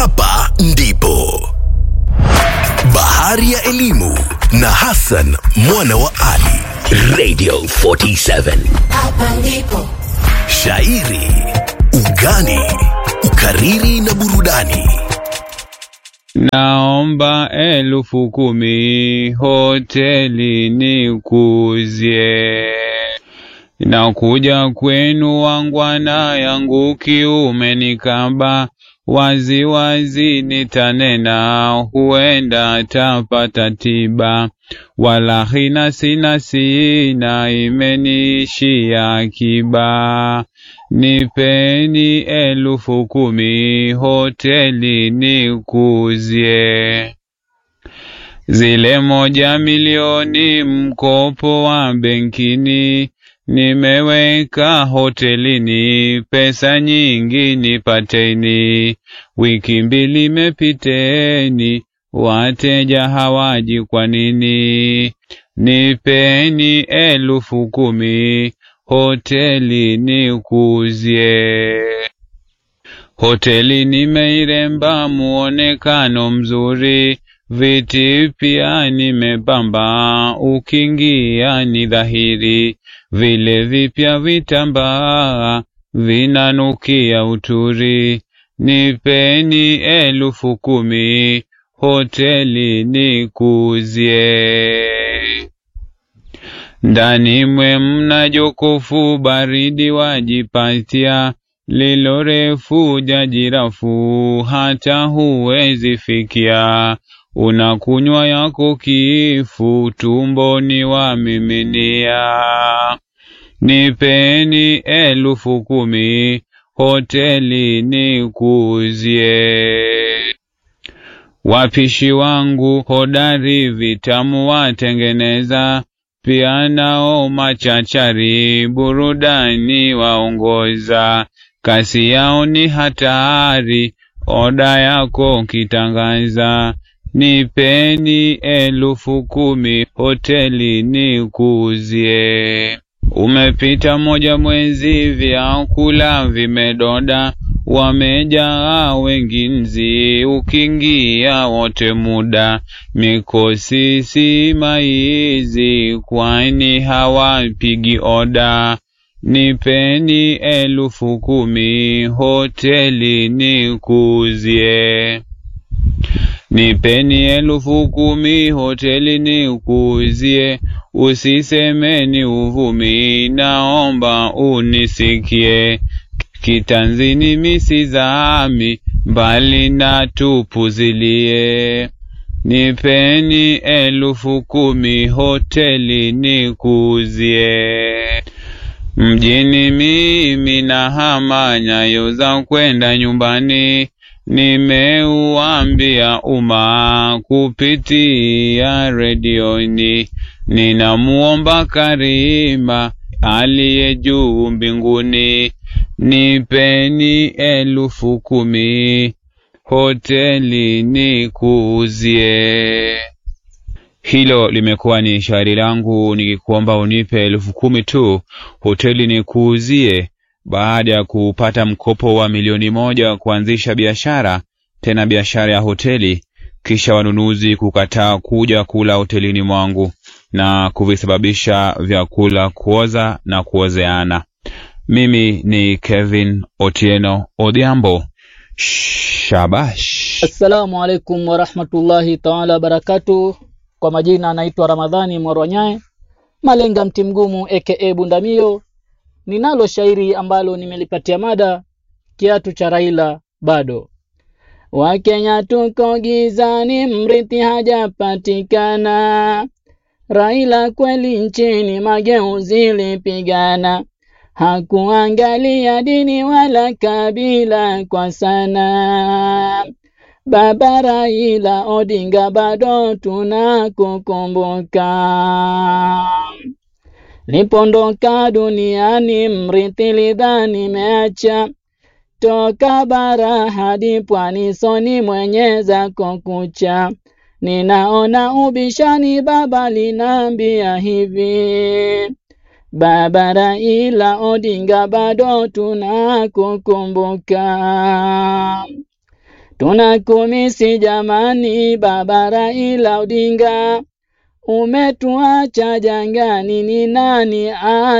hapa ndipo bahari ya elimu na Hassan mwana wa Ali. Radio 47 Hapa ndipo shairi, ugani, ukariri na burudani. Naomba elfu kumi hoteli nikuzie, nakuja kwenu wangwana yangu kiume nikaba wazi wazi nitanena, huenda tapata tiba. Walahi nasi sina imeniishia akiba, nipeni elfu kumi hoteli nikuzie. Zile moja milioni mkopo wa benkini nimeweka hotelini, pesa nyingi nipateni. Wiki mbili imepiteni, wateja hawaji kwa nini? Nipeni elfu kumi hoteli nikuzie. Hoteli nimeiremba muonekano mzuri, viti pia nimepamba, ukiingia ni dhahiri, vile vipya vitambaa vinanukia uturi. Nipeni elfu kumi hoteli nikuzie. Ndani mwe mna jokofu baridi wajipatia, lilo refu jajirafu hata huwezi fikia. Unakunywa yako kifu tumboni wamiminia. Nipeni elfu kumi hoteli nikuzie. Wapishi wangu hodari vitamu watengeneza, pia nao machachari burudani waongoza. Kasi yao ni hatari, oda yako kitangaza. Nipeni elfu kumi hoteli nikuzie. Umepita moja mwezi, vyakula vimedoda, wamejaa wengi nzi, ukiingia wote muda. Mikosi si maizi, kwani hawapigi oda. Nipeni elfu kumi hoteli nikuzie. Nipeni elfu kumi hoteli nikuzie, usisemeni uvumi, naomba unisikie. Kitanzini misizami, mbali na tupuzilie. Nipeni elfu kumi hoteli nikuzie. Mjini mimi na hama nyayo za kwenda nyumbani, nimeuambia umma kupitia redioni. Ninamuomba Karima aliye juu mbinguni, nipeni elfu kumi hoteli nikuzie. Hilo limekuwa ni shairi langu nikikuomba unipe elfu kumi tu hoteli nikuuzie, baada ya kupata mkopo wa milioni moja kuanzisha biashara, tena biashara ya hoteli, kisha wanunuzi kukataa kuja kula hotelini mwangu na kuvisababisha vyakula kuoza na kuozeana. Mimi ni Kevin Otieno Odhiambo. Shabash. Assalamu alaikum warahmatullahi taala wabarakatu. Kwa majina anaitwa Ramadhani Mwarwanyae Malenga mti mgumu aka Bundamio. Ninalo shairi ambalo nimelipatia mada kiatu cha Raila bado. Wakenya tuko gizani, mrithi hajapatikana. Raila kweli nchini mageuzi lipigana, hakuangalia dini wala kabila kwa sana. Baba Raila Odinga bado tunakukumbuka. Lipondoka duniani mrithi lidhani meacha toka bara hadi pwani, soni mwenye zako kucha. Ninaona ubishani, baba linaambia hivi, Baba Raila Odinga bado tunakukumbuka. Tunakumisi jamani, baba Raila Odinga, umetuacha jangani, ni nani